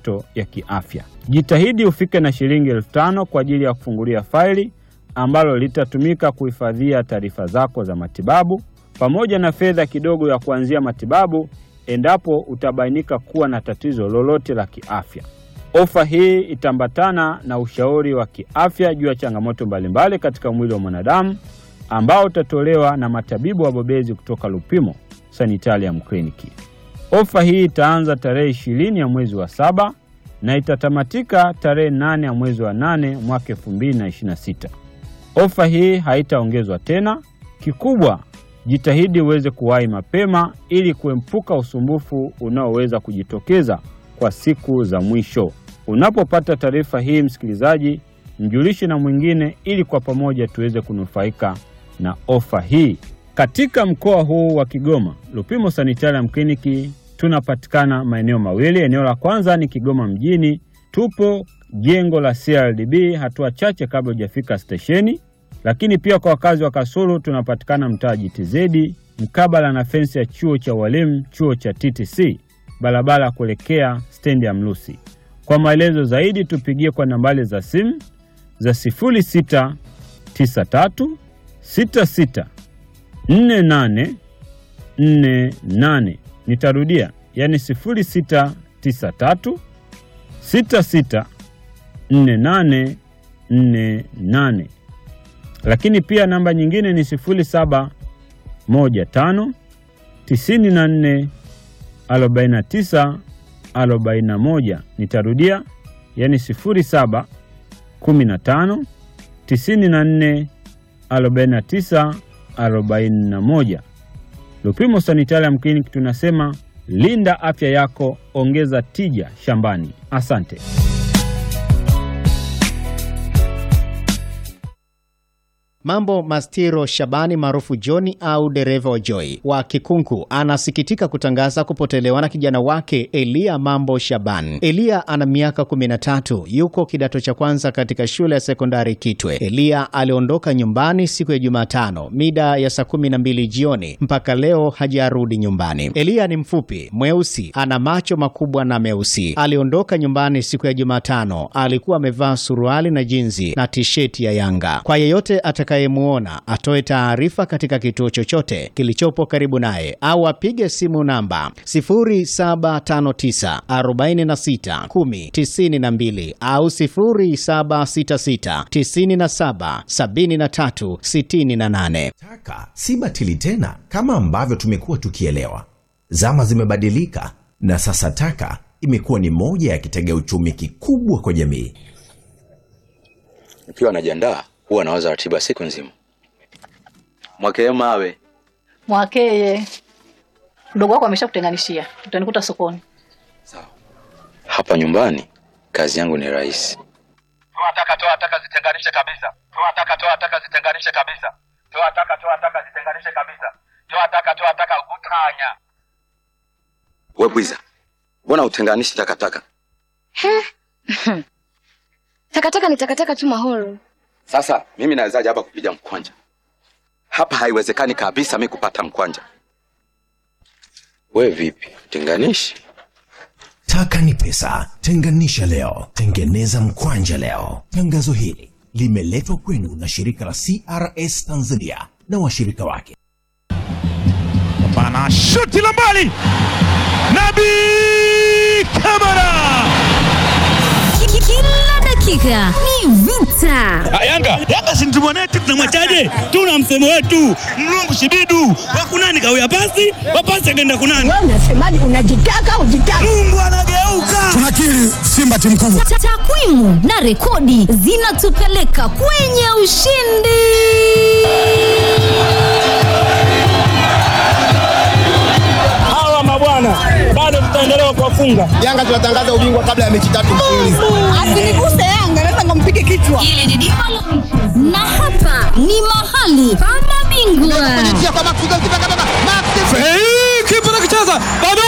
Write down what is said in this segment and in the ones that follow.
changamoto ya kiafya. Jitahidi ufike na shilingi elfu tano kwa ajili ya kufungulia faili ambalo litatumika kuhifadhia taarifa zako za matibabu pamoja na fedha kidogo ya kuanzia matibabu endapo utabainika kuwa na tatizo lolote la kiafya. Ofa hii itaambatana na ushauri wa kiafya juu ya changamoto mbalimbali katika mwili wa mwanadamu ambao utatolewa na matabibu wabobezi kutoka Lupimo Sanitarium Clinic. Ofa hii itaanza tarehe ishirini ya mwezi wa saba na itatamatika tarehe nane ya mwezi wa nane mwaka 2026. Ofa hii haitaongezwa tena. Kikubwa, jitahidi uweze kuwahi mapema ili kuepuka usumbufu unaoweza kujitokeza kwa siku za mwisho. Unapopata taarifa hii, msikilizaji, mjulishe na mwingine ili kwa pamoja tuweze kunufaika na ofa hii. Katika mkoa huu wa Kigoma, Lupimo Sanitarium Clinic tunapatikana maeneo mawili. Eneo la kwanza ni Kigoma mjini, tupo jengo la CRDB hatua chache kabla hujafika stesheni. Lakini pia kwa wakazi wa Kasulu tunapatikana mtaa GTZ mkabala na fensi ya chuo cha walimu, chuo cha TTC, barabara kuelekea stendi ya Mlusi. Kwa maelezo zaidi tupigie kwa nambari za simu za 0693 66 48 48. Nitarudia, yani 0693 66 48 48. Lakini pia namba nyingine ni 0715 94 49 41. Nitarudia, yani 07 15 94 49 41. Lupimo Sanitarium Clinic tunasema linda afya yako, ongeza tija shambani. Asante. Mambo Mastiro Shabani maarufu Johni au dereva wa Joy wa Kikunku anasikitika kutangaza kupotelewa na kijana wake Elia Mambo Shaban. Elia ana miaka 13, yuko kidato cha kwanza katika shule ya sekondari Kitwe. Elia aliondoka nyumbani siku ya Jumatano mida ya saa 12 jioni, mpaka leo hajarudi nyumbani. Elia ni mfupi, mweusi, ana macho makubwa na meusi. Aliondoka nyumbani siku ya Jumatano, alikuwa amevaa suruali na jinzi na tisheti ya Yanga. Kwa yeyote atakayemuona atoe taarifa katika kituo chochote kilichopo karibu naye au apige simu namba 0759 46 10 92 au 0766 97 73 68. Taka si batili tena kama ambavyo tumekuwa tukielewa. Zama zimebadilika na sasa taka imekuwa ni moja ya kitega uchumi kikubwa kwa jamii. Nikiwa najiandaa huwa nawaza ratiba siku nzima. Mwakee mawe Mwakeye, mdogo wako ameshakutenganishia, utanikuta sokoni. hapa nyumbani, kazi yangu ni rahisi. Toa taka, toa taka, zitenganishe kabisa. Toa taka, toa taka, zitenganishe kabisa. Toa taka, toa taka, zitenganishe kabisa. Toa taka, toa taka, utanya. We bwiza, mbona utenganishi takataka? Takataka ni takataka tu Mahoro. Sasa mimi nawezaje hapa kupiga mkwanja? Hapa haiwezekani kabisa mi kupata mkwanja. We vipi, tenganishi? Taka ni pesa, tenganisha leo, tengeneza mkwanja leo. Tangazo hili limeletwa kwenu na shirika la CRS Tanzania na washirika wake. Bana shuti la mbali, Nabi Kamara. Kila dakika ni vita. Yanga Yanga si mtu mwanetu, tunamwachaje? Tuna msemo wetu mlungu shibidu wakunani kawia pasi wapasi akaenda kunani. Wewe unasemaje? Unajitaka ujitaka. Mungu anageuka. Tunakiri Simba timu kubwa. Ta- Takwimu na rekodi zinatupeleka kwenye ushindi. Hawa mabwana bado tutaendelea kuwafunga. Yanga tunatangaza ubingwa kabla ya mechi tatu mfululizo. Asiniguse Yanga, naweza ngampige kichwa. Hili ni dimba la- na hapa ni mahali pa mabingwa. Hey, kipa nakicheza bado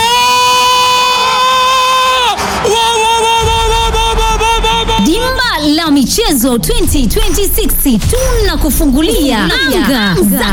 Wa, wa, wa, wa, wa, wa, wa, wa, wa, wa. Dimba la michezo 2026 tunakufungulia anga za